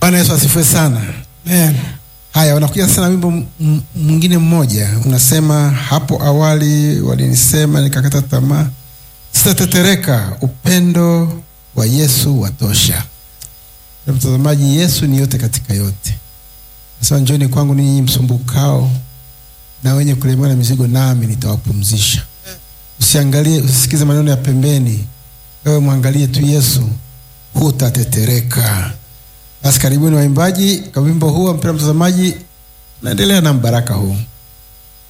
Bwana Yesu asifiwe sana. Amen. Haya, wanakuja sasa na wimbo m- m- mwingine mmoja unasema, hapo awali walinisema nikakata tamaa, sitatetereka, upendo wa Yesu watosha. Na mtazamaji, Yesu ni yote katika yote. Nasema, njoni kwangu ninyi msumbukao na wenye kulemewa na mizigo, nami nitawapumzisha. Usiangalie, usisikize maneno ya pembeni, wewe mwangalie tu Yesu, hutatetereka. Basi karibuni waimbaji kwa wimbo huu, mpendwa mtazamaji, naendelea na mbaraka huu.